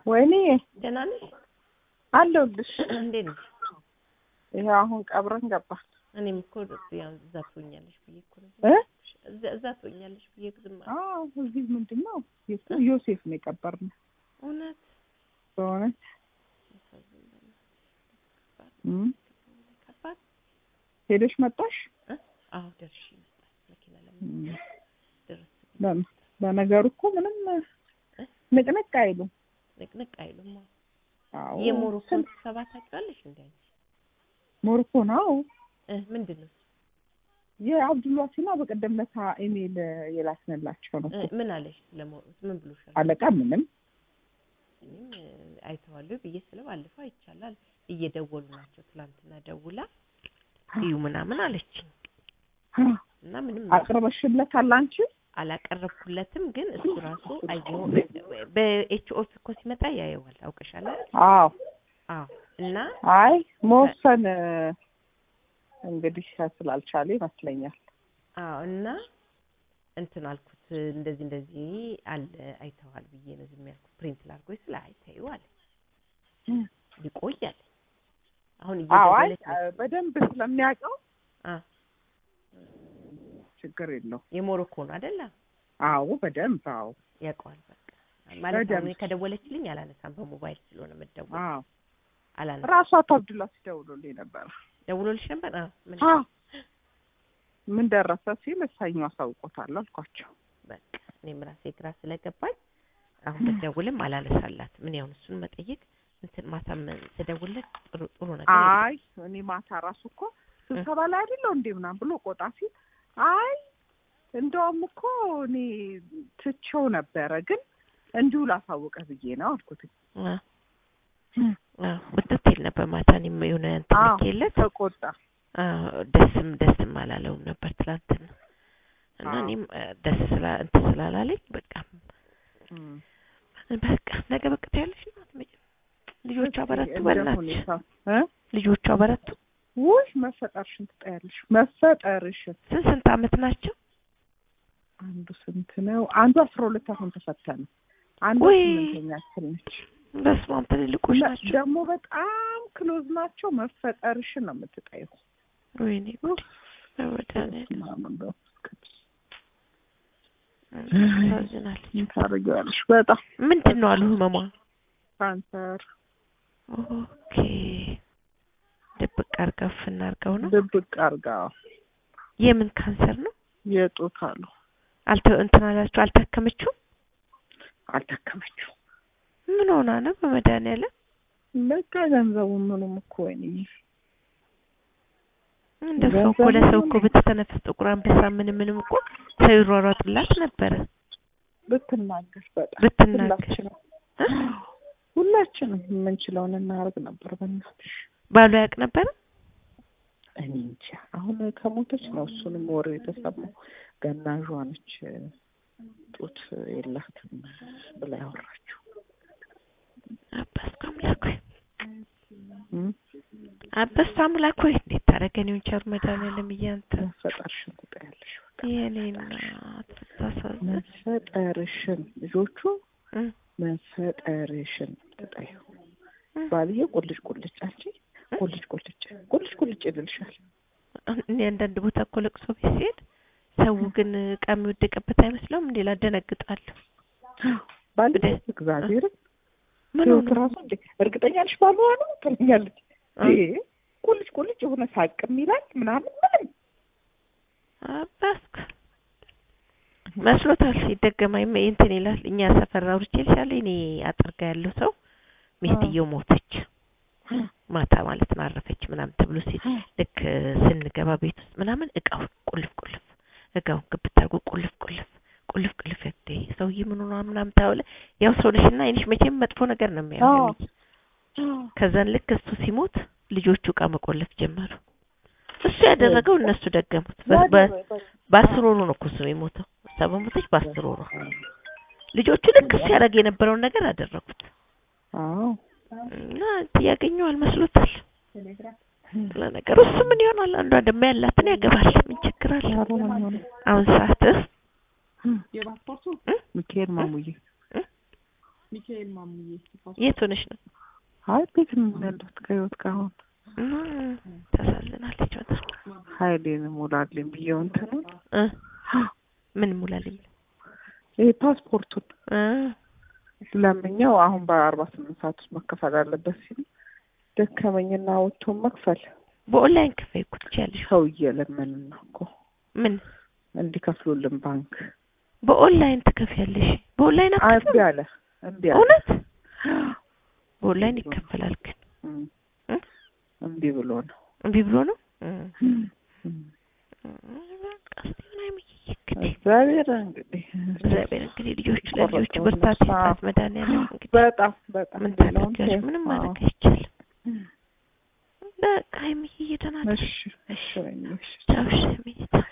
ወይኔ ደህና ነሽ? አለሁልሽ። እንዴት ነሽ? ይኸው አሁን ቀብረን ገባን እኔም እኮ ያው እዛ ትሆኛለሽ ብዬ እኮ ነው እ እዛ እዛ ትሆኛለሽ ብዬ ዝም አልኩ። አዎ እዚህ ምንድን ነው የት- ዮሴፍ ነው የቀበርነው። እውነት በእውነት እም። ከባድ ሄደሽ መጣሽ? እ? አዎ ደርሼ መጣሁ። መኪና ለምን እም። ደረስ በ- በነገሩ እኮ ምንም ንቅንቅ አይሉም። ንቅንቅ አይሉም። አዎ። አዎ የሞሮኮን ስንት ስብሰባ ታውቂዋለሽ እንዴ አንቺ? ሞሮኮ ነው እ ምንድን ነው? የአብዱልዋሲና በቀደም ለታ ኢሜል የላክንላቸው ነው እ እኮ። ምን አለሽ? ለሞሮ ምን ብሎሻል? አለቃ ምንም እኔም እ አይተዋለሁ ብዬ ስለ ባለፈው አይቻላል እየደወሉ ናቸው። ትላንትና ደውላ እዩ ምናምን አለችኝ እና ምንም አቅርበሽለታል አንቺ? አላቀረብኩለትም፣ ግን እሱ ራሱ አየው በኤችኦ እኮ ሲመጣ ያየዋል። አውቀሻል አይደል? አዎ አዎ። እና አይ መወሰን እንግዲህ ስላልቻለ ይመስለኛል። አዎ እና እንትን አልኩት እንደዚህ እንደዚህ አለ አይተዋል ብዬ ነው ዝም ያልኩት። ፕሪንት ላድርጎ ስለ አይተዩ አለ ይቆይ አለ። አሁን አዎ አይ እየደወለች ነው። በደንብ ስለሚያውቀው አ ችግር የለው። የሞሮኮ ነው አይደለ? አዎ በደንብ አዎ ያውቀዋል። በቃ ማለት በደንብ። አሁን ከደወለችልኝ አላነሳም። በሞባይል ስለሆነ የምትደውል አዎ አላነሳም። ራሷ አቶ አብዱላ ሲደውሉልኝ ነበር። ደውሎልሽ ነበር? አዎ ምን አዎ ምን ደረሰ ሲል እሳኙ አሳውቆታል አልኳቸው። በቃ እኔም ራሴ ግራ ስለገባኝ አሁን ብትደውልም አላነሳላት። ምን ያሁን እሱን መጠየቅ እንትን ማሳመን ስደውልለት ጥሩ ጥሩ ነገር የለም። አይ እኔ ማታ ራሱ እኮ ስብሰባ ላይ አይደለው እንዴ ምናምን ብሎ ቆጣ ሲል አይ እንደውም እኮ እኔ ትቼው ነበረ ግን እንዲሁ ላሳውቀህ ብዬ ነው አልኩት። አ አ ውጥት ይል ነበር ማታ እኔም የሆነ እንትን አዎ ልኬለት ተቆጣ። አዎ ደስም ደስም አላለውም ነበር ትላንትና እና አዎ። እኔም አ፣ ደስ ስላ እንትን ስላላለኝ በቃ እም። በቃ ነገ በቃ ታያለሽ ነው አትመጭም። ልጆቿ በረቱ እንደ በእናትሽ ሁኔታው እ ልጆቿ በረቱ። ውይ መፈጠርሽን ትጠያለሽ። መፈጠርሽን ስንት ስንት አመት ናቸው? አንዱ ስንት ነው? አንዱ አስራ ሁለት አሁን ተፈተነ። አንዱ ውይ። ስምንተኛ ክፍል ነች። በስመ አብ ትልልቆች እና ናቸው። ደግሞ በጣም ክሎዝ ናቸው። መፈጠርሽን ነው የምትጠይው። ወይኔ ጉድ በመድኃኒዓለም ምናምን በፍቅር ታዝናለች። ምን ታደርጊዋለሽ? በጣም ምንድን ነው አሉ ህመሟ? ካንሰር ኦኬ ድብቅ አርጋው ፍና አርጋው ነው። ድብቅ አርጋ የምን ካንሰር ነው? የጡት አሉ አልተ እንትን አላችሁ አልታከመችው? አልታከመችው። ምን ሆና ነው በመድኃኒዓለም? በቃ ገንዘቡ ምኑም እኮ ወይኔ እንደ ሰው እኮ ለሰው እኮ ብትተነፍስ ጥቁር አንበሳ ምን ምንም እኮ ሰው ይሯሯጥላት ነበረ ብትናገር በጣም ብትናገር ሁላችንም እ? ሁላችንም የምንችለውን እናደርግ ነበር። በእናትሽ ባሏ ያውቅ ነበረ? እኔ እንጃ አሁን ከሞተች ነው እሱንም ወሬ የተሰማው። ገናዧ ነች ጡት የላትም ብላ ያወራችው። አባስኩ አምላክ ሆይ እም? አባስኩ አምላክ ሆይ እንዴት ታደርገን ቸሩ መድኃኒዓለም እያንተ መፈጠርሽን ትጠያለሽ። በቃ የኔ እናት ብታሳዝን መፈጠርሽን ልጆቹ እ መፈጠርሽን ትጠዩ። እ ባልዬ ቁልጭ ቁልጭ አንቺ ቁልጭ ቁልጭ ቁልጭ ቁልጭ ይልልሻል። እኔ አንዳንድ ቦታ እኮ ለቅሶ ቤት ሲሄድ ሰው ግን እቃ የሚወደቅበት አይመስለውም እንዴ? ላደነግጣለሁ። ባልዬ ወደ- እግዚአብሔርን ምን ህይወት ሆነ? ራሱ እንዴ እርግጠኛ ነሽ ባልሆነ ነው ትለኛለች። እ? ይሄ ቁልጭ ቁልጭ የሆነ ሳቅም ይላል ምናምን ምንም አባስኩ መስሎታል። ይደገማል እንትን ይላል። እኛ ሰፈር አውርቼልሻለሁ። እኔ አጥርጋ ያለው ሰው ሚስትየው ሞተች ማታ ማለት ነው አረፈች ምናምን ተብሎ ሲል ልክ ስንገባ ቤት ውስጥ ምናምን እቃው ቁልፍ ቁልፍ እቃውን ግብት አድርጎ ቁልፍ ቁልፍ ቁልፍ ቁልፍ እንዴ ሰውዬ ምን ሆኗ ምናምን ታውለ ያው ሰው ነሽና አይንሽ መቼም መጥፎ ነገር ነው የሚያየው አዎ። ልጅ። ከዛን ልክ እሱ ሲሞት ልጆቹ እቃ መቆለፍ ጀመሩ። እሱ ያደረገው እነሱ ደገሙት። በ- በ- በአስር ወሩ ነው እኮ እሱ የሞተው። እሷ በሞተች በአስር ወሩ ልጆቹ ልክ እሱ ያደረገ የነበረውን ነገር አደረጉት አዎ እና ያገኘው አልመስሎታል። ለነገሩ እሱ ምን ይሆናል? አንዷ ደግሞ ያላትን ያገባል። ምን ችግር አለ? ኧረ ምን ሆነ? አሁን ሰዓት ሚካኤል ማሙዬ ሚካኤል ማሙዬ የት ሆነሽ ነው? አይ ቤት ነው ያለሁት ከህይወት ጋር አሁን እም፣ ታሳዝናለች በጣም ሀይሌን ሙላልኝ ብዬው እንትኑን እ ምን ሙላልኝ ይሄ ፓስፖርቱን እ ለምኛው አሁን በአርባ ስምንት ሰዓት ውስጥ መከፈል አለበት ሲሉ ደከመኝና ወጥቶ መክፈል በኦንላይን ክፈይ እኮ ትችያለሽ። ሰው እየለመንን ነው እኮ ምን እንዲከፍሉልን ባንክ በኦንላይን ትከፍያለሽ? በኦንላይን እምቢ አትከፍይም? አለ እምቢ አለ እውነት በኦንላይን ይከፈላል ግን እም፣ እ? እምቢ ብሎ ነው እምቢ ብሎ ነው እ እም። በቃ እስቲ ምን አይምዬ እንግዲህ እግዚአብሔር እንግዲህ እግዚአብሔር እንግዲህ ልጆቹ ለልጆቹ ቆረጠው ብርታት ነፍስ። ይስጣት መድኃኒዓለም እንግዲህ በጣም በጣም ምን ሌላውን ታደርጊያለሽ? ተይው። ምንም አዎ። ማድረግ አይቻልም። በቃ ሀይሚዬ ደህና ነሽ? እሺ እሺ ወይኔ፣ እሺ ቻው እሺ ሀይሚዬ ቻው